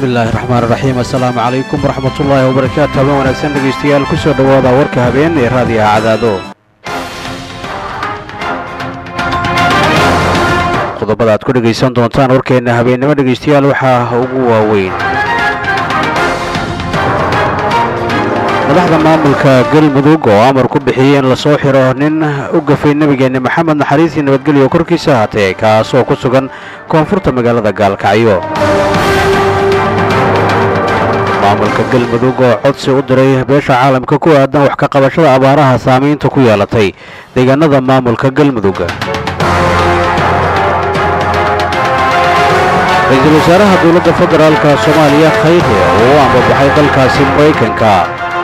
bismillaahi raxmaan raxiim assalaamu calaykum waraxmatullaahi wabarakaatu habeen wanaagsan dhegaystayaal ku soo dhowaada warka habeen ee raadiyaha cadaado qodobada aad ku dhegaysan doontaan warkeenna habeennimo dhegaystayaal waxaa ugu waaweyn madaxda maamulka galmudug oo amar ku bixiyey in lasoo xiro nin u gafay nebigeenna maxamed naxariisii nabadgelyo korkiisa haatee kaasoo ku sugan koonfurta magaalada gaalkacyo maamulka galmudug oo codsi u diray beesha caalamka ku aadan wax ka qabashada abaaraha saamaynta ku yeelatay deegaanada maamulka galmudug ra-iisul wasaaraha dowladda federaalka soomaaliya khayre oo u ambabaxay dalkaasi maraykanka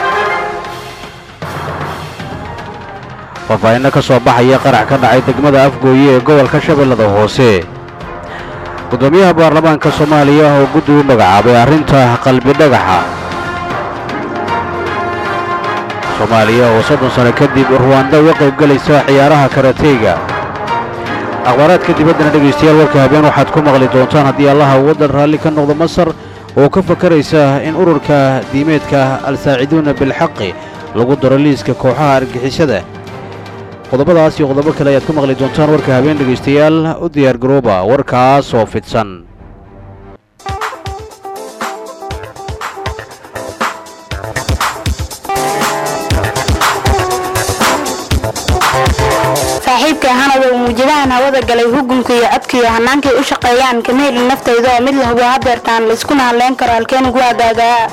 faahfaahinno ka soo baxaya qarax ka dhacay degmada afgooye ee gobolka shabeellada hoose guddoomiyaha baarlamaanka soomaaliya oo guddi u magacaabay arrinta qalbi dhagaxa soomaaliya oo soddon sano kadib ruwanda uga qayb gelaysa ciyaaraha karateyga akhbaaraadka dibaddana dhegaystayaal warka habeen waxaad ku maqli doontaan haddii allaha waddan raalli ka noqdo masar oo ka fakaraysa in ururka diimeedka al-saaciduuna bilxaqi lagu daro liiska kooxaha argixisada qodobadaas iyo qodobo kale ayaad ku maqli doontaan warka habeen dhegaystayaal u diyaargarooba warkaas oo fidsan saaxiibkay hanadow muujadahan hawada galay hugunka iyo codka iyo hannaankay u shaqeeyaan kama helin naftayda oo mid la hubo hadeertaan layskuna hadleen karo halkeenugu agaagaa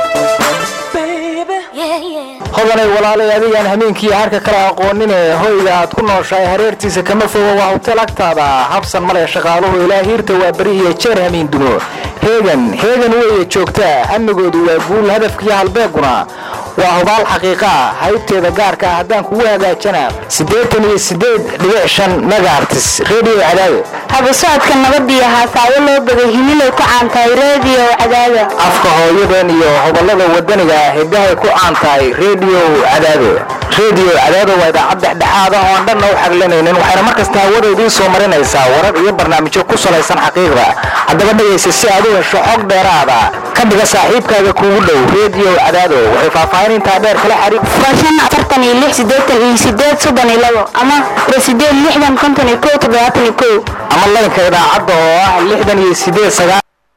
hodanay walaalay adigaan hameenkii harka kala aqoonine hoyga aad ku nooshahay hareertiisa kama fogo waa hotel agtaada habsan male shaqaaluhu ilaa hiirta waa beri iyo jeer hamiin dumo heegan heegan weeye joogtaa amnigoodu waa guul hadafkiiyo halbeeguna waa hubaal xaqiiqaa haybteeda gaarka ah haddaan kugu hagaajana siddeetan iyo siddeed dhibic shan megaartis redio cadaado haba socodka nabadiyo haasaawo loo bagay himilow ku caantahay reediyo cadaada afka hooyadan iyo hobolada wadaniga ah hiddahay ku caan tahay redio cadaado redio cadaado waa idaacad dhexdhexaad ah oo aan dhanna u xaglanaynin waxayna mar kasta hawada idiin soo marinaysaa warar iyo barnaamijyo ku salaysan xaqiiqda haddaba dhegaysa si aad u hesho xog dheeraada ka dhiga saaxiibkaaga kuugu dhow redio cadaado waxay faahfaahin intaa dheer kala xariir waa shan afartan iyo lix siddeetan iyo siddeed soddon iyo labo ama waa siddeed lixdan konton iyo kow toddobaatan iyo kow ama laynka idaacadda oo ah lixdan iyo siddeed sagaal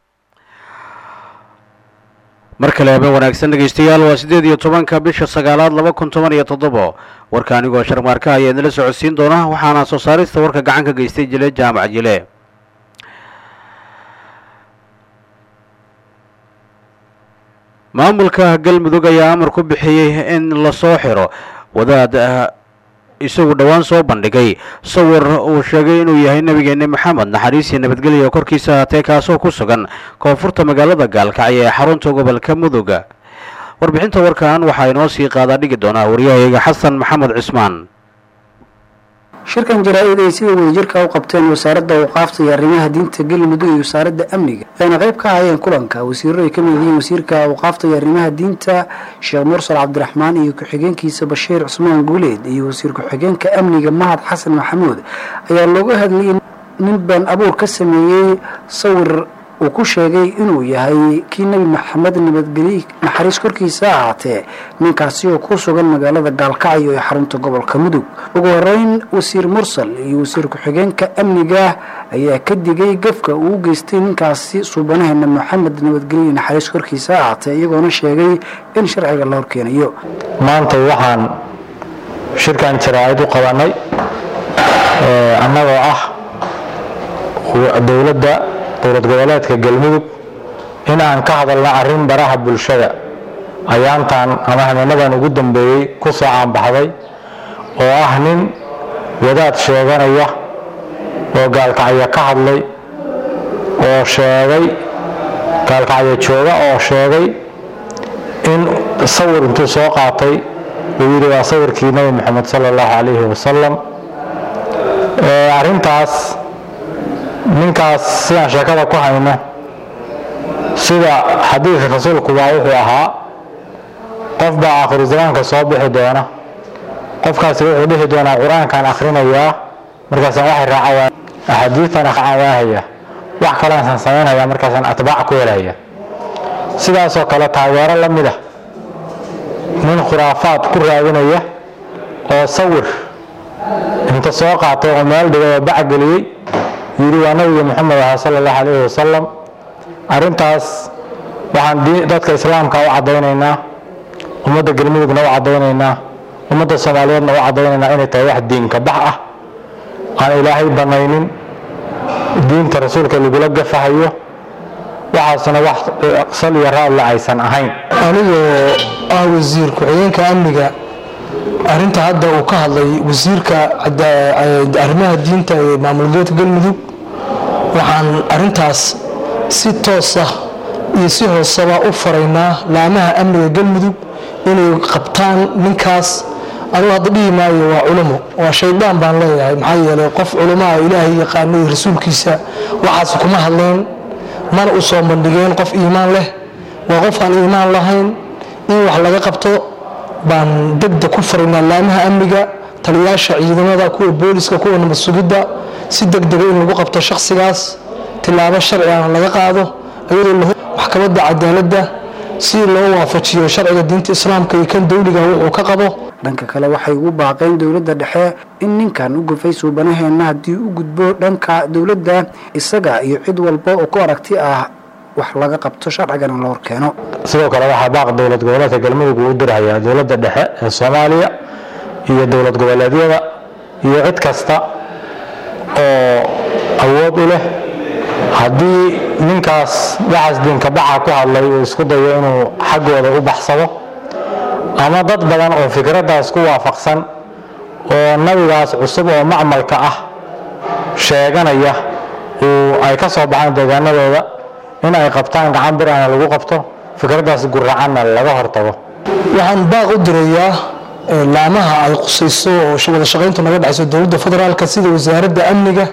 mar kale habeen wanaagsan dhegaystayaal waa siddeed iyo tobanka bisha sagaalaad laba kun toban iyo toddobo warka anigoo sharmaarka ayaa idinla socodsiin doona waxaana soo saarista warka gacan ka geystay jile jaamac jile maamulka galmudug ayaa amar ku bixiyey in lasoo xiro wadaad isagu dhowaan soo bandhigay sawir uu sheegay inuu yahay nebigeenni maxamed naxariisii nabadgelya korkiisa haatee kaasoo ku sugan koonfurta magaalada gaalkacyo ee xarunta gobolka mudug warbixinta warkan waxaa inoo sii qaadaa dhigi doonaa waryahayaga xasan maxamed cismaan shirkan jaraa-id ay sida wadajirka u qabteen wasaaradda awqaafta iyo arrimaha diinta galmudug iyo wasaaradda amniga ayna qayb ka ahayeen kulanka wasiirro ay ka mid yihiin wasiirka awqaafta iyo arrimaha diinta sheekh mursal cabdiraxmaan iyo ku-xigeenkiisa bashiir cusmaan guuleed iyo wasiir ku-xigeenka amniga mahad xasan maxamuud ayaa looga hadlayay nin been abuur ka sameeyey sawir uu ku sheegay inuu yahay kii nebi maxamed nabadgelye naxariis korkiisa ahaatee ninkaasi oo ku sugan magaalada gaalkacyo ee xarunta gobolka mudug ugu horeyn wasiir mursal iyo wasiir ku-xigeenka amniga ayaa ka digay gafka uu u geystay ninkaasi suubanaheena maxamed nabadgelye naxariis korkiisa ahaatee iyagoona sheegay in sharciga la horkeenayo maanta waxaan shirkan jaraa-id u qabanay annagoo ah dowladda dowlad goboleedka galmudug in aan ka hadalno arrin baraha bulshada ayaantan ama habeenadan ugu dambeeyey ku soo caanbaxday oo ah nin wadaad sheeganaya oo gaalkacyo ka hadlay oo sheegay gaalkacyo jooga oo sheegay in sawir intuu soo qaatay uu yidhi waa sawirkii nebi moxamed sala allahu calayhi wasalam arrintaas ninkaas sidaan sheekada ku hayno sida xadiidka rasuulku baa wuxuu ahaa qof baa akhiru zamaanka soo bixi doona qofkaasi wuxuu dhihi doonaa qur-aankaan akhrinayaa markaasaan waxay raacawaa axaadiistan racawaahaya wax kaleansaan samaynaya markaasaan atbaac ku helaya sidaasoo kale taageero la mid ah nin khuraafaad ku raadinaya oo sawir inta soo qaatay oo meel dhigay oo bacgeliyey yidhi waa nabiga moxamed aha sala allahu calayhi wasalam arrintaas waxaan dadka islaamka u caddaynaynaa ummadda galmudugna u caddaynaynaa ummadda soomaaliyeedna u caddaynaynaa inay tahay wax diinka bax ah aan ilaahay bannaynin diinta rasuulka lagula gafahayo waxaasna wax sal iyo raadle aysan ahayn anigoo ah wasiir ku-xigeenka amniga arrinta hadda uu ka hadlay wasiirka arrimaha diinta ee maamul goboleedka galmudug waxaan arrintaas si toos ah iyo si hooseba u faraynaa laamaha amniga galmudug inay qabtaan ninkaas anugu hadda dhihi maayo waa culamo waa shaydaan baan leeyahay maxaa yeelay qof culamaha ilaahay yaqaano iyo rasuulkiisa waxaas kuma hadleen mana u soo bandhigeen qof iimaan leh waa qof aan iimaan lahayn in wax laga qabto baan degdeg ku faraynaa laamaha amniga taliyaasha ciidamada kuwa booliska kuwa nabad sugidda si degdega in lagu qabto shakhsigaas tilaabo sharci aan laga qaado iyadoo maxkamadda cadaaladda si loo waafajiyo sharciga diinta islaamka iyo kan dowliga wuxuu ka qabo dhanka kale waxay ugu baaqeen dowladda dhexe in ninkan u gufay suubanaheenna haddii u gudbo dhanka dowladda isaga iyo cid walba oo ku aragti ah wax laga qabto sharcigana la horkeeno sidoo kale waxaa baaq dowlad goboleedka galmudug uu u dirhayaa dowladda dhexe ee soomaaliya iyo dowlad goboleedyada iyo cid kasta oo awood u leh haddii ninkaas waxaas diinka baxa ku hadlay uu isku dayo inuu xaggooda u baxsado ama dad badan oo fikraddaas ku waafaqsan oo nabigaas cusub oo macmalka ah sheeganaya uu ay ka soo baxaan deegaanadooda in ay qabtaan gacan bir ana lagu qabto fikraddaas guracanna laga hortago waxaan baaq u dirayaa laamaha ay qusayso oo wada shaqayntu naga dhexayso dowladda federaalka sida wasaaradda amniga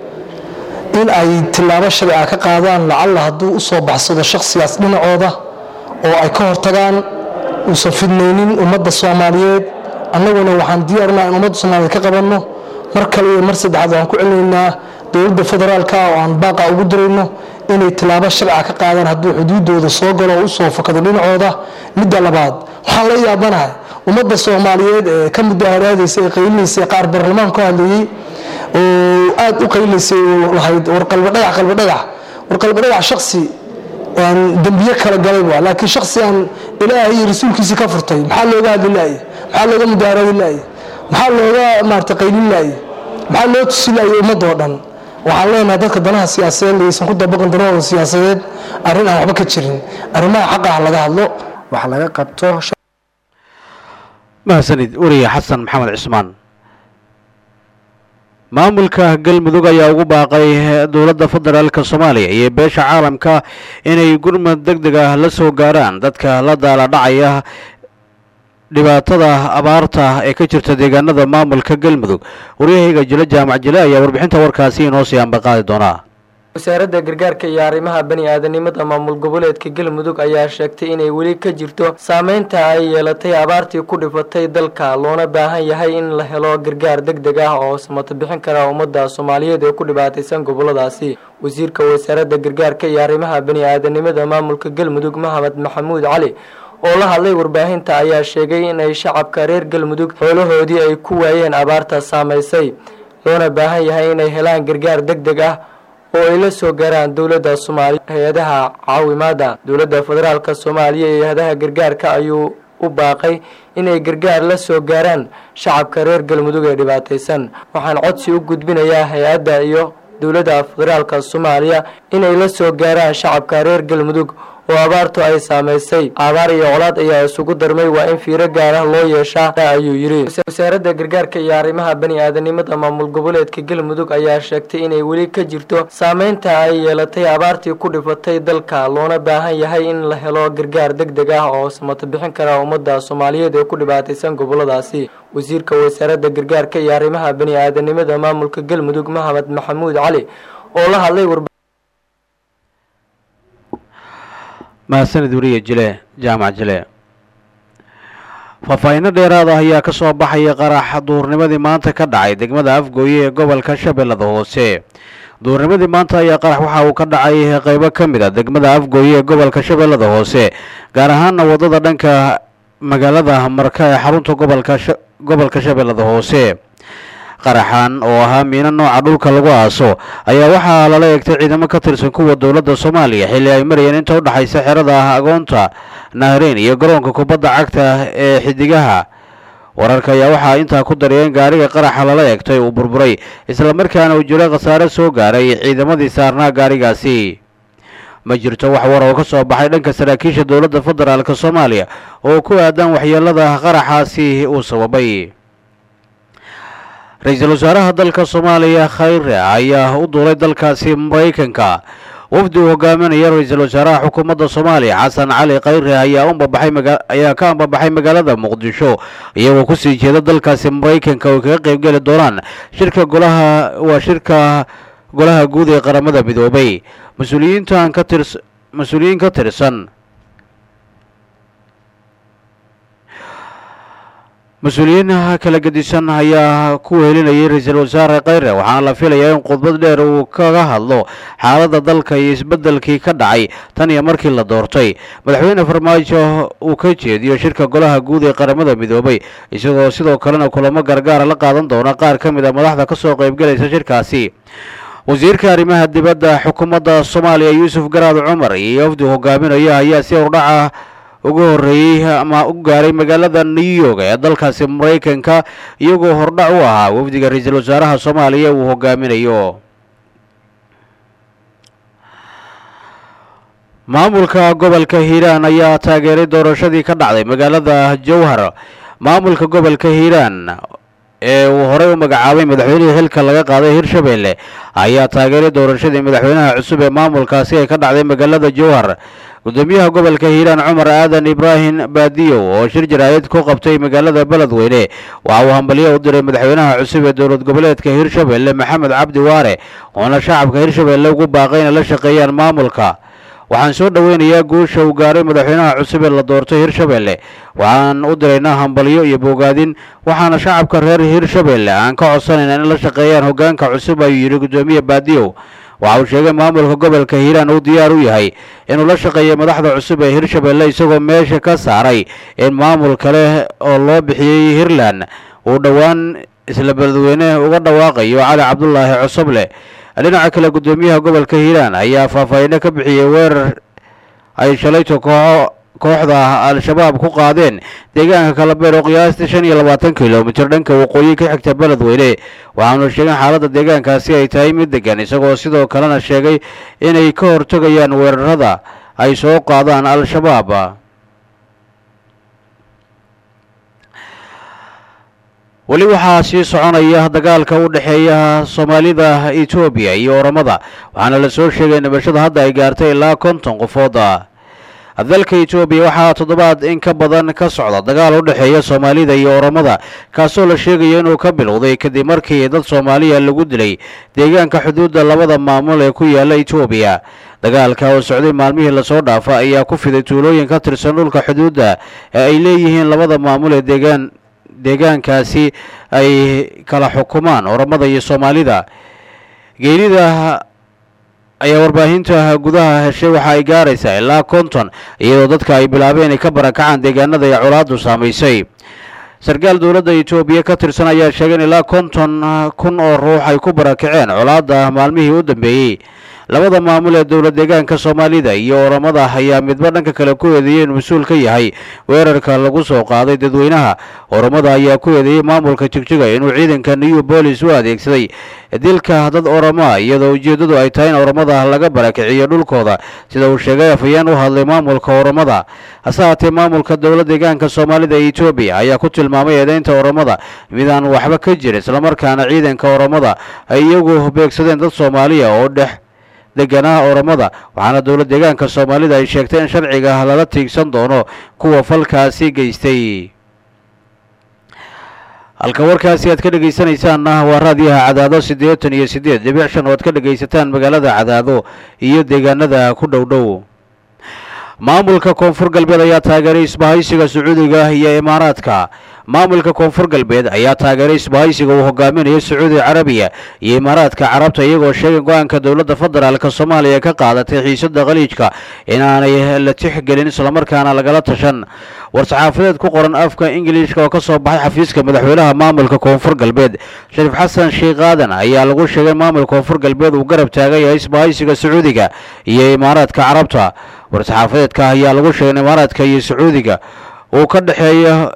in ay tilaabo sharci ah ka qaadaan lacalla hadduu u soo baxsado shakhsigaas dhinacooda oo ay ka hortagaan uusan fidnaynin ummadda soomaaliyeed annaguna waxaan diyaarnaa in ummadda soomaaliyeed ka qabanno mar kale iyo mar saddexaad waxaan ku celinaynaa dowladda federaalka oo aan baaqa ugu dirayno inay tilaabo sharciga ka qaadaan hadduu xuduudooda soo galo oo usoo fakado dhinacooda midda labaad waxaan la yaabanahay ummadda soomaaliyeed ee ka mudaharaadaysa ee qaylinaysa qaar baarlamaan ku hadlayey oo aada u qaylaysay oo lahayd warqalba dhagax qalba dhagax warqalba dhagax shaksi aan dembiye kala galayba laakiin shaksi aan ilaahay iyo rasuulkiisii ka furtay maxaa looga hadli laaya maxaa looga mudaharaadi laaya maxaa looga maarata qaylin laaya maxaa loo tusi laaya ummadoo dhan waxaan leenahay dadka danaha siyaasadeed aysan ku dabaqin danahooda siyaasadeed arrin aan waxba ka jirin arrimaha xaqa ah laga hadlo wax laga qabto mahadsanid weriye xasan maxamed cismaan maamulka galmudug ayaa ugu baaqay dowladda federaalk soomaaliya iyo beesha caalamka inay gurmad deg deg ah la soo gaaraan dadka la daala dhacaya dhibaatada abaarta ee ka jirta deegaanada maamulka galmudug waryahayga jile jaamac jile ayaa warbixinta warkaasi inoo sii ambaqaadi doonaa wasaaradda gargaarka iyo arrimaha bani aadanimada maamul goboleedka galmudug ayaa sheegtay inay weli ka jirto saameynta ay yeelatay abaartii ku dhifatay dalka loona baahan yahay in la helo gargaar deg deg ah oo samato bixin kara ummadda soomaaliyeed ee ku dhibaataysan goboladaasi wasiirka wasaaradda gargaarka iyo arrimaha bani aadanimada maamulka galmudug maxamed maxamuud cali oo la hadlay warbaahinta ayaa sheegay in ay shacabka reer galmudug xoolahoodii ay ku waayeen abaarta saamaysay loona baahan yahay inay helaan gargaar deg deg ah oo ay la soo gaaraan dowladda soomaaliya hay-adaha caawimaada dowladda federaalk soomaaliya iyo hay-adaha gargaarka ayuu u baaqay inay gargaar la soo gaaraan shacabka reer galmudug ee dhibaataysan waxaan codsi u gudbinayaa hay-adda iyo dowladda federaalk soomaaliya inay la soo gaaraan shacabka reer galmudug oo abaartu ay saamaysay abaar iyo colaad ayaa isugu darmay waa in fiiro gaara loo yeeshaa ayuu yidhi wasaaradda gargaarka iyo arrimaha bani aadanimada maamul goboleedka galmudug ayaa sheegtay inay weli ka jirto saameynta ay yeelatay abaartii ku dhifatay dalka loona baahan yahay in la helo gargaar deg deg ah oo samato bixin kara ummadda soomaaliyeed ee ku dhibaataysan goboladaasi wasiirka wasaaradda gargaarka iyo arrimaha bani aadanimada maamulka galmudug maxamed maxamuud cali oo la hadlay mahadsanid weriye jile jaamac jile faahfaahinno dheeraad ah ayaa ka soo baxaya qarax duurnimadii maanta ka dhacay degmada afgooye ee gobolka shabeellada hoose duurnimadii maanta ayaa qarax waxa uu ka dhacay qaybo ka mid a degmada afgooye ee gobolka shabeellada hoose gaar ahaana waddada dhanka magaalada marka ee xarunta gobolka gobolka shabeellada hoose qaraxan oo ahaa miino nooca dhulka lagu aaso ayaa waxaa lala eegtay ciidamo ka tirsan kuwa dowladda soomaaliya xilli ay marayeen inta u dhexaysa xerada agoonta nahreyn iyo garoonka kubadda cagta ee xidigaha wararka ayaa waxaa intaa ku dariyeen gaariga qaraxa lala eegtay uu burburay islamarkaana uu jiro khasaare soo gaaray ciidamadii saarnaa gaarigaasi ma jirto wax war oo ka soo baxay dhanka saraakiisha dowladda federaalk soomaaliya oo ku aadan waxyeelada qaraxaasi uu sababay ra-iisul wasaaraha dalka soomaaliya khayre ayaa u duulay dalkaasi maraykanka wafdi uu hogaaminaya ra-iisul wasaaraha xukuumadda soomaaliya xasan cali khayre ayaa umbabaxay maga ayaa ka ambabaxay magaalada muqdisho iyagoo kusii jeeda dalkaasi maraykanka oo kaga qayb geli doonaan shirka golaha waa shirka golaha guud ee qaramada midoobay mas-uuliyiintan ka tirs mas-uuliyiin ka tirsan mas-uuliyiin kala gedisan ayaa ku wehelinayay ra-iisul wasaare khayre waxaana la filayaa in khudbad dheer uu kaga hadlo xaaladda dalka iyo isbeddelkii ka dhacay tan iyo markii la doortay madaxweyne farmaajo uu ka jeediyo shirka golaha guud ee qaramada midoobay isagoo sidoo kalena kulamo gargaara la qaadan doona qaar ka mid a madaxda ka soo qaybgelaysa shirkaasi wasiirka arrimaha dibadda xukuumadda soomaaliya yuusuf garaad cumar iyo wafdi hogaaminaya ayaa si hordhaca ugu horreeyey ama u gaaray magaalada new york ee dalkaasi maraykanka iyagoo hordhac u ahaa wafdiga ra-iisul wasaaraha soomaaliya uu hogaaminayo maamulka gobolka hiiraan ayaa taageeray doorashadii ka dhacday magaalada jowhar maamulka gobolka hiiraan ee uu horey u magacaabay madaxweynihii xilka laga qaaday hirshabeelle ayaa taageeray doorashadii madaxweynaha cusub ee maamulkaasi ay ka dhacday magaalada jowhar gudoomiyaha gobolka hiiraan cumar aadan ibraahim baadiyow oo shir jaraa'id ku qabtay magaalada beledweyne waxa uu hambalyo u diray madaxweynaha cusub ee dowlad goboleedka hirshabeelle maxamed cabdi waare oona shacabka hirshabeelle ugu baaqay inay la shaqeeyaan maamulka waxaan soo dhoweynayaa guusha uu gaaray madaxweynaha cusub ee la doortay hirshabeelle waxaan u diraynaa hambalyo iyo bogaadin waxaana shacabka reer hirshabeelle aan ka codsanaynaa in la shaqeeyaan hoggaanka cusub ayuu yidhi gudoomiye baadiyow waxa uu sheegay maamulka gobolka hiiraan uu diyaar u yahay inuu la shaqeeyo madaxda cusub ee hirshabeelle isagoo meesha ka saaray in maamul kale oo loo bixiyey hiirland uu dhowaan isla beledweyne uga dhawaaqayo cali cabdulaahi cosoble dhinaca kale gudoomiyaha gobolka hiiraan ayaa faahfaahiino ka bixiyey weerar ay shalayto kooxo kooxda al-shabaab ku qaadeen deegaanka kalabeer oo qiyaastii shan iyo labaatan kilomitir dhanka waqooyi ka xigta beledweyne waxaanu sheegeen xaaladda deegaankaasi ay tahay mid degan isagoo sidoo kalena sheegay inay ka hortegayaan weerarada ay soo qaadaan al-shabaab weli waxaa sii soconaya dagaalka u dhexeeya soomaalida etoobiya iyo oramada waxaana la soo sheegay nabashada hadda ay gaartay ilaa konton qofooda dalka etoobiya waxaa toddobaad in ka badan ka socda dagaal u dhexeeya soomaalida iyo oramada kaasoo la sheegayo inuu ka bilowday kadib markii dad soomaaliya lagu dilay deegaanka xuduudda labada maamul ee ku yaala etoobiya dagaalka oo socday maalmihii lasoo dhaafa ayaa ku fiday tuulooyin ka tirsan dhulka xuduudda ee ay leeyihiin labada maamul ee deegaan deegaankaasi ay kala xukumaan oramada iyo soomaalida geerida ayaa warbaahinta gudaha heshay waxa ay gaaraysaa ilaa konton iyadoo dadka ay bilaabeen inay ka barakacaan deegaanada ay colaadu saamaysay sarkaal dowladda etoobiya ka tirsan ayaa sheegay in ilaa konton kun oo ruux ay ku barakaceen colaadda maalmihii u dambeeyey labada maamul ee dowlad deegaanka soomaalida iyo oramada ayaa midba dhanka kale ku eedeeyey inuu mas-uul ka yahay weerarka lagu soo qaaday dadweynaha oramada ayaa ku eedeeyey maamulka jigjiga inuu ciidanka new bolis u adeegsaday dilka dad orama iyadoo ujeeddadu ay tahay in oramada laga barakiciyo dhulkooda sida uu sheegay afhayeen u hadlay maamulka oramada hase haatee maamulka dowlad deegaanka soomaalida ee etoobiya ayaa ku tilmaamay eedeynta oramada mid aan waxba ka jirin islamarkaana ciidanka oramada ay iyagu beegsadeen dad soomaaliya oo dhex deganaa oramada waxaana dowlad deegaanka soomaalida ay sheegtay in sharciga lala tiigsan doono kuwa falkaasi geystay halka warkaasi aad ka dhegaysanaysaanna waa raadiyaha cadaado siddeetan iyo siddeed dhibic shan oo aad ka dhegaysataan magaalada cadaado iyo deegaanada ku dhow dhow maamulka koonfur galbeed ayaa taageeray isbahaysiga sacuudiga iyo imaaraadka maamulka koonfur galbeed ayaa taageeray isbahaysiga uu hogaaminayo sacuudi carabiya iyo imaaraadka carabta iyagoo sheegay go-aanka dowladda federaalk soomaaliya ka qaadatay xiisada khaliijka inaanay la tixgelin islamarkaana lagala tashan war-saxaafadeed ku qoran afka ingiliishka oo ka soo baxay xafiiska madaxweynaha maamulka koonfur galbeed shariif xasan sheekh aadan ayaa lagu sheegay maamulka koonfur galbeed uu garab taagan yahay isbahaysiga sacuudiga iyo imaaraadka carabta war-saxaafadeedka ayaa lagu sheegay in imaaraadka iyo sacuudiga uu ka dhexeeya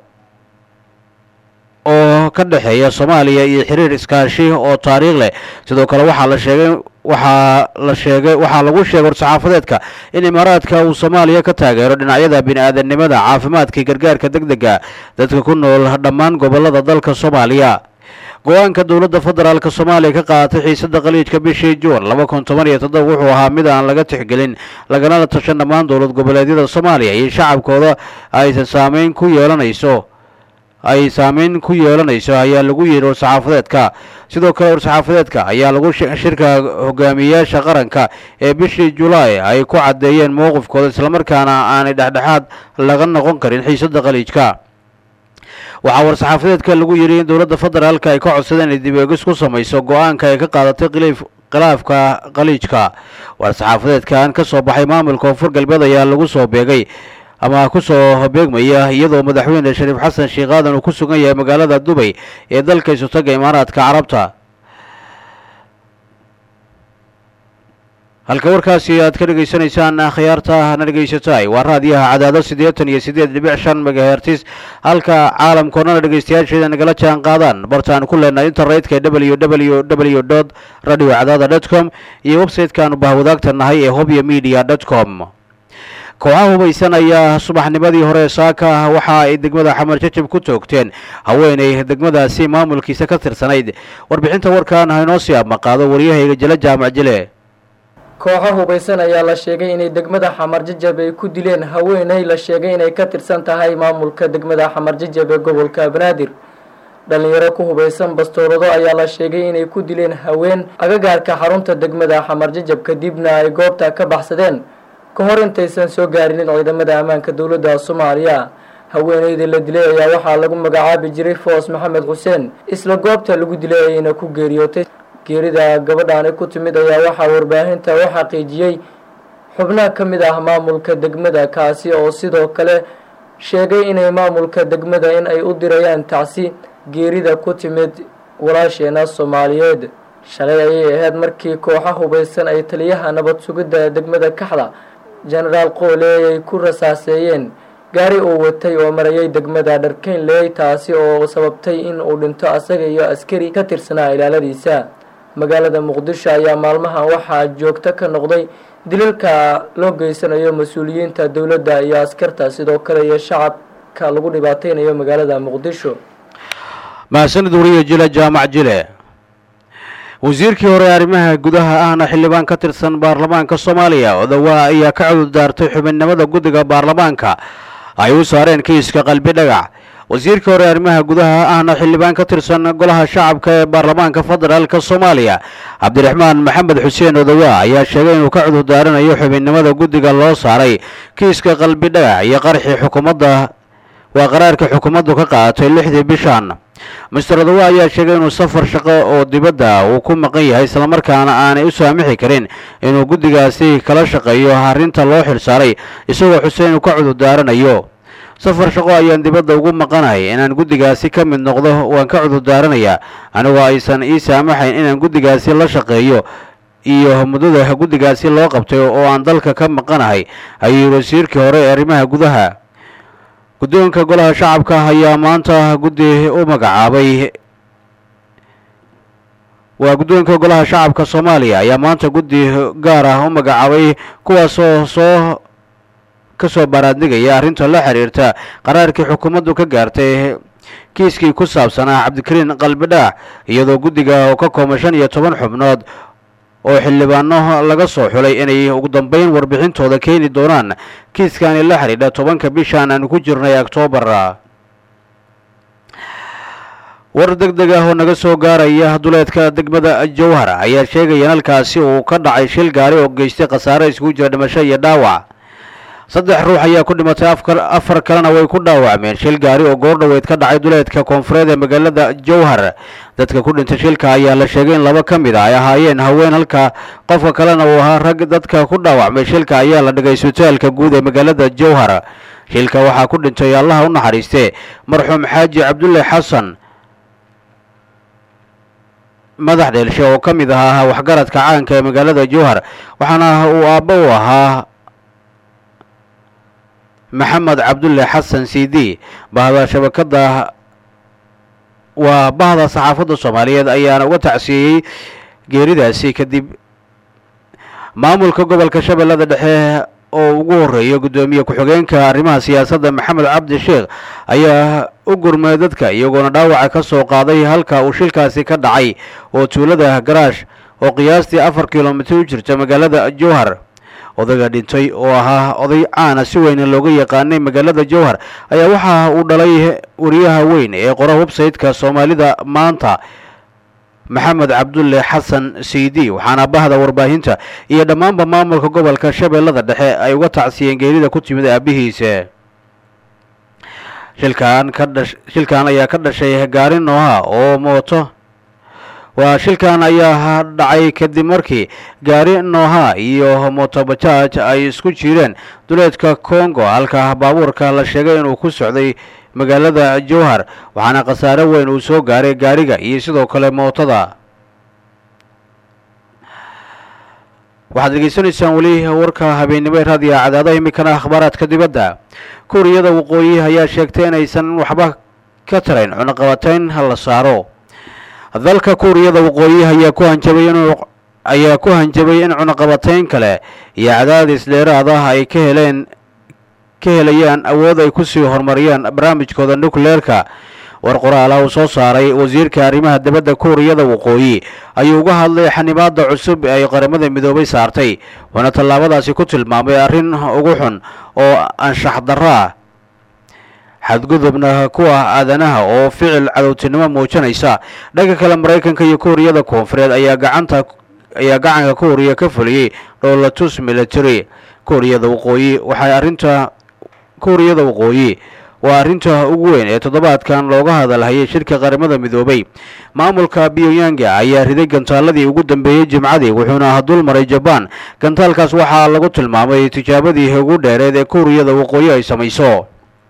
oo ka dhexeeya soomaaliya iyo xiriir iskaashi oo taariikh leh sidoo kale waxaa la sheegay waxaa la sheegay waxaa lagu sheegay war-saxaafadeedka in imaaraadka uu soomaaliya ka taageero dhinacyada bini-aadanimada caafimaadka iyo gargaarka deg dega dadka ku nool dhammaan gobolada dalka soomaaliya go-aanka dowladda federaalk soomaaliya ka qaadatay xiisada khaliijka bishii juun laba kun toban iyo toddoba wuxuu ahaa mid aan laga tixgelin laganala tashan dhammaan dowlad goboleedyada soomaaliya iyo shacabkooda aysan saameyn ku yeelanayso ay saameyn ku yeelanayso ayaa lagu yidhi war-saxaafadeedka sidoo kale war-saxaafadeedka ayaa lagu shirka hogaamiyeyaasha qaranka ee bishii julaay ay ku caddeeyeen mowqifkooda islamarkaana aanay dhexdhexaad laga noqon karin xiisada khaliijka waxaa war-saxaafadeedka lagu yidhi in dowladda federaalk ay ka codsadeen inay dib eegis ku samayso go-aanka ay ka qaadatay khiliif khilaafka khaliijka war-saxaafadeedkan ka soo baxay maamulka koonfur galbeed ayaa lagu soo beegay ama ku soo beegmaya iyadoo madaxweyne shariif xasan sheekh aadan uu ku sugan yahay magaalada dubay ee dalka isutaga imaaraadka carabta halka warkaasi aad ka dhegaysanaysaan khiyaarta na dhegaysatay waa raadiyaha cadaado siddeetan iyo siddeed dhibic shan megahertis halka caalamkoodnana dhegaystayaasheeda nagala jaan qaadaan bartaan ku leenahay internetka w w w dot radio cadaada dot com iyo website-kaanu bahwadaagta nahay ee hobyo media dot com kooxaha hubaysan ayaa subaxnimadii hore saaka waxa ay degmada xamar jajab ku toogteen haweenay degmadaasi maamulkiisa ka tirsanayd warbixinta warkan haynoo sii abmaqaado waryahayga jele jaamac jile kooxo hubaysan ayaa la sheegay inay degmada xamar jajab ay ku dileen haweeney la sheegay inay ka tirsan tahay maamulka degmada xamar jajab ee gobolka banaadir dhalinyaro ku hubaysan bastoorado ayaa la sheegay inay ku dileen haween agagaarka xarunta degmada xamar jajab kadibna ay goobta ka baxsadeen ka hor intaysan soo gaarinin ciidamada ammaanka dowladda soomaaliya haweeneyda la dilay ayaa waxaa lagu magacaabi jiray foos maxamed xuseen isla goobta lagu dilay ayayna ku geeriyootay geerida gabadhaani ku timid ayaa waxaa warbaahinta u xaqiijiyey xubnaha ka mid ah maamulka degmada kaasi oo sidoo kale sheegay inay maamulka degmada in ay u dirayaan tacsi geerida ku timid walaasheena soomaaliyeed shalay ayay ahayd markii kooxa hubaysan ay taliyaha nabad sugidda degmada kaxda jenaraal qooley ay ku rasaaseeyeen gaari uu watay oo marayay degmada dharkeynley taasi oo sababtay in uu dhinto asaga iyo askari ka tirsanaa ilaaladiisa magaalada muqdisho ayaa maalmahan waxaa joogto ka noqday dilalka loo geysanayo mas-uuliyiinta dowladda iyo askarta sidoo kale iyo shacabka lagu dhibaateynayo magaalada muqdisho mahadsanid wariye jile jaamac jile wasiirkii hore arrimaha gudaha ahna xildhibaan ka tirsan baarlamaanka soomaaliya odawa ayaa ka cudur daartay xubinnimada guddiga baarlamaanka ay u saareen kiiska qalbi dhagax wasiirkii hore arrimaha gudaha ahna xildhibaan ka tirsan golaha shacabka ee baarlamaanka federaalka soomaaliya cabdiraxmaan maxamed xuseen odawa ayaa sheegay inuu ka cudur daaranayo xubinnimada guddiga loo saaray kiiska qalbi dhagax iyo qarxii xukuumadda waa qaraarka xukuumaddu ka qaadatay lixdii bishan master odawa ayaa sheegay inuu safar shaqo oo dibadda uu ku maqan yahay islamarkaana aanay u saamixi karin inuu guddigaasi kala shaqeeyo arrinta loo xilsaaray isagoo xuseen uu ka cudur daaranayo safar shaqo ayaan dibadda ugu maqanahay inaan guddigaasi ka mid noqdo waan ka cudur daaranayaa anigoo aysan ii saamaxayn inaan guddigaasi la shaqeeyo iyo muddada guddigaasi loo qabtay oo aan dalka ka maqanahay ayuu wasiirkii hore ee arrimaha gudaha guddoonka golaha shacabka ayaa maanta guddi u magacaabay waa guddoonka golaha shacabka soomaaliya ayaa maanta guddi gaar ah u magacaabay kuwaasoo soo ka soo baaraadnigaya arrinta la xiriirta qaraarkii xukuumaddu ka gaartay kiiskii ku saabsanaa cabdikariin qalbidhaax iyadoo guddiga oo ka kooban shan iyo toban xubnood oo xildhibaano laga soo xulay inay ugu dambeyn warbixintooda keeni doonaan kiiskani la xidhiidha tobanka bishan aanu ku jirnay oktoobar war deg deg ah oo naga soo gaaraya duleedka degmada jowhar ayaa sheegaya in halkaasi uu ka dhacay shil gaari oo geystay khasaare iskugu jira dhimasho iyo dhaawac saddex ruux ayaa ku dhimatay afar kalena way ku dhaawacmeen shil gaari oo goordhoweyd ka dhacay duleedka koonfureed ee magaalada jowhar dadka ku dhintay shilka ayaa la sheegay in laba ka mid a ay ahaayeen haween halka qofka kalena uu ahaa rag dadka ku dhaawacmay shilka ayaa la dhigay isbitaalka guud ee magaalada jowhar shilka waxaa ku dhintay allaha u naxariiste marxuum xaaji cabdulle xasan madax dheelshe oo ka mid ahaa waxgaradka caanka ee magaalada jowhar waxaana uu aabbo u ahaa maxamed cabdulle xasan cd bahda shabakada waa bahda saxaafadda soomaaliyeed ayaana uga tacsiiyey geeridaasi kadib maamulka gobolka shabeellada dhexe oo ugu horeeya guddoomiye ku-xigeenka arrimaha siyaasadda maxamed cabdi sheekh ayaa u gurmay dadka iyagoona dhaawaca ka soo qaaday halka uu shilkaasi ka dhacay oo tuulada garaash oo qiyaastii afar kilomitir u jirta magaalada jowhar odayga dhintay oo ahaa oday caana si weyna looga yaqaanay magaalada jowhar ayaa waxa uu dhalay wariyaha weyn ee qora websayte-ka soomaalida maanta maxamed cabdulle xasan cd waxaana bahda warbaahinta iyo dhammaanba maamulka gobolka shabeellada dhexe ay uga tacsiyeen geerida ku timid aabihiisa shilkan ka dhash shilkan ayaa ka dhashay gaari nooha oo mooto waa shilkan ayaa dhacay kadib markii gaari nooha iyo motobajaaj ay isku jireen duleedka congo halka baabuurka la sheegay inuu ku socday magaalada jowhar waxaana khasaare weyn uu soo gaaray gaariga iyo sidoo kale mootada waxaad degeysanaysaan weli warka habeennimo ee raadiya cadaadaha iminkana akhbaaraadka dibadda kuuriyada waqooyi ayaa sheegtay inaysan waxba ka tarayn cunaqabatayn la saaro dalka kuuriyada waqooyi ayaa ku hanjabay inuu ayaa ku hanjabay in cunaqabatayn kale iyo cadaadis dheeraad ah ay ka heleen ka helayaan awood ay kusii horumariyaan barnaamijkooda nucleerka war qoraala uu soo saaray wasiirka arrimaha dibadda kuuriyada waqooyi ayuu uga hadlay xanibaadda cusub ee ay qaramada midoobay saartay waana tallaabadaasi ku tilmaamay arrin ugu xun oo anshax darro ah xadgudubna ku ah aadanaha oo ficil cadowtinimo muujinaysa dhanka kale maraykanka iyo kuuriyada koonfureed ayaa gacanta ayaa gacanka kuuriya ka fuliyey dhowlatus military kuuriyada waqooyi waxay arrinta kuuriyada waqooyi waa arrinta ugu weyn ee toddobaadkan looga hadalhayay shirka qaramada midoobay maamulka pyongyanga ayaa riday gantaaladii ugu dambeeyey jimcadii wuxuuna dul maray jabaan gantaalkaas waxaa lagu tilmaamay tijaabadii ugu dheereed ee kuuriyada waqooyi ay samayso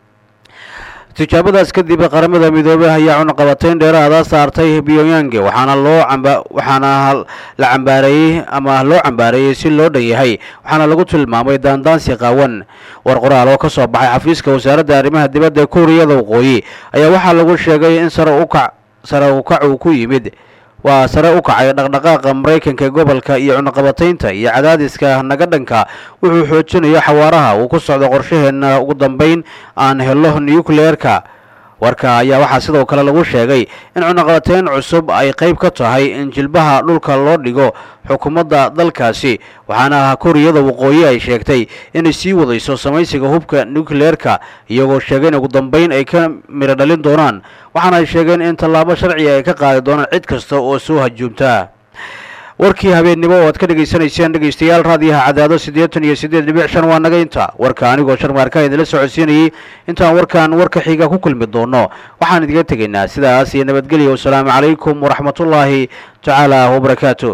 tijaabadaas kadib qaramada midoobey ayaa cunaqabatayn dheeraada saartay pyongyang waxaana loo camba waxaana la cambaareeyey ama loo cambaareeyey si loo dhan yahay waxaana lagu tilmaamay daandaansi qaawan war qoraal oo ka soo baxay xafiiska wasaaradda arrimaha dibadda ee kuuriyada waqooyi ayaa waxaa lagu sheegay in sare ukac sare ukac uu ku yimid waa sare u kacay dhaqdhaqaaqa maraykanka ee gobolka iyo cunaqabataynta iyo cadaadiska naga dhanka wuxuu xoojinayo xawaaraha uu ku socdo qorshaheenna ugu dambeyn aan helo nucleerka warka ayaa waxaa sidoo kale lagu sheegay in cunaqabatayn cusub ay qayb ka tahay in jilbaha dhulka loo dhigo xukuumadda dalkaasi waxaana kuuriyada waqooyi ay sheegtay inay sii wadayso samaysiga hubka nucleerka iyagoo sheegay in ugu dambeyn ay ka midho dhalin doonaan waxaana ay sheegeen in tallaabo sharciga ay ka qaadi doonaan cid kasta oo soo hajuumta warkii habeennimo oo aad ka dhegaysanayseen dhegaystayaal raadiyaha cadaado siddeetan iyo siddeed dhibic shan waa naga inta warka anigoo sharmaarka idinla socodsiinayey intaan warkan warka xiga ku kulmi doono waxaan idiga tegaynaa sidaas iyo nabadgelya wasalaamu calaykum waraxmatullaahi tacaala wabarakaatu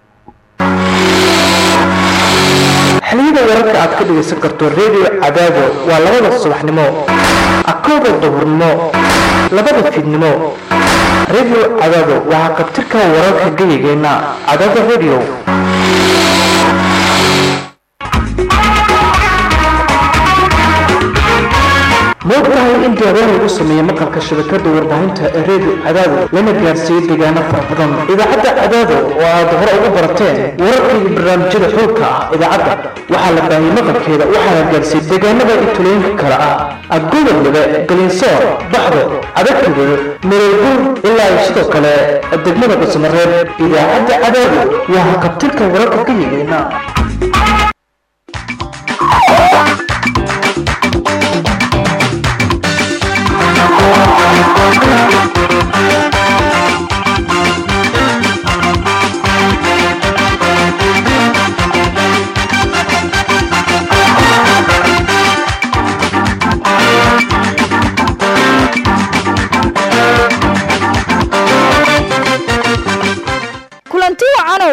xiliyada wararka aad ka dhegaysan karto redio cadaado waa labada subaxnimo akooda duhurnimo labada fiidnimo redio cadaado waxaa qabtirka wararka geyigeenna cadaado redio moogtahay in deegaan lagu sameeyey maqalka shabakada warbaahinta ee redio cadaado lana gaarsiiyey deegaano fara badan idaacadda cadaado oo aad hore ugu barateen wararka iyo barnaamijyada xoogka ah idaacadda waxaa la baahiyey maqalkeeda waxaana gaarsiiyey deegaanada iyo tulooyinka kale ah agodob lebe galinsoor baxdo cadagtugul mareeguur ilaa iyo sidoo kale degmada cusmareeb idaacadda cadaado waa hakabtirka wararka ka yigeena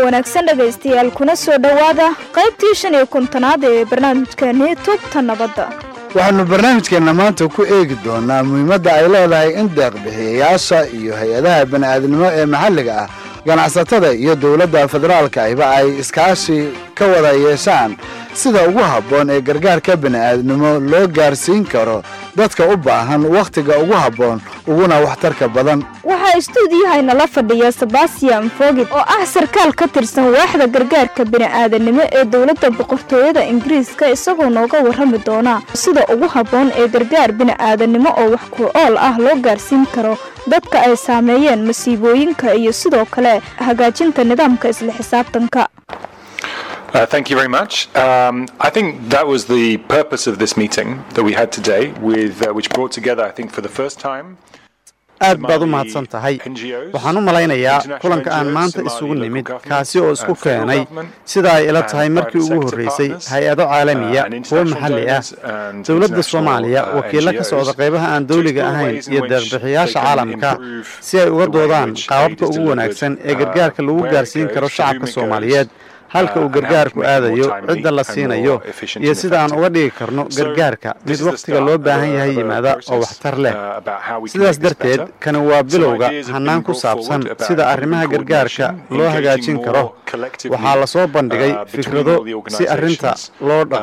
wanaagsan dhegaystayaal kuna soo dhowaada qaybtii shan iyo kontonaad ee barnaamijkeennii tubta nabadda waxaannu barnaamijkeenna maanta ku eegi doonaa muhiimadda ay leedahay in deeqbixiyayaasha iyo hay-adaha bani'aadnimo ee maxalliga ah ganacsatada iyo dowladda federaalka ahiba ay iskaashi ka wada yeeshaan sida ugu habboon ee gargaarka bani'aadnimo loo gaarsiin karo dadka u baahan wakhtiga ugu habboon uguna waxtarka badan waxaa istuudiyahayna la fadhiya sebastian fogid oo ah sarkaal ka tirsan waaxda gargaarka bini'aadanimo ee dowladda boqortooyada ingiriiska isagoo nooga warrami doona sida ugu habboon ee gargaar bini'aadanimo oo wax ku ool ah loo gaarsiin karo dadka ay saameeyeen masiibooyinka iyo sidoo kale hagaajinta nidaamka isla xisaabtanka Uh, thank you very much. Um, I think that was the purpose of this meeting that we had today, with uh, which brought together, I think, for the first time. aad baad u mahadsan tahay waxaan u malaynayaa kulanka aan maanta isugu nimid kaasi oo isku keenay sida ay ila tahay markii ugu horreysay hay-ado caalamiya kuwo maxalli ah dowladda soomaaliya wakiilla ka socda qaybaha aan dawliga ahayn iyo deeqbixiyaasha caalamka si ay uga doodaan qaababka ugu wanaagsan ee gargaarka lagu gaarsiin karo shacabka soomaaliyeed halka uu gargaarku aadayo cidda la siinayo iyo sida aan uga dhigi karno gargaarka mid wakhtiga loo baahan yahay yimaada oo waxtar leh sidaas darteed kani waa bilowga hannaan ku saabsan sida arrimaha gargaarka loo hagaajin karo waxaa la soo bandhigay fikrado si arrinta loo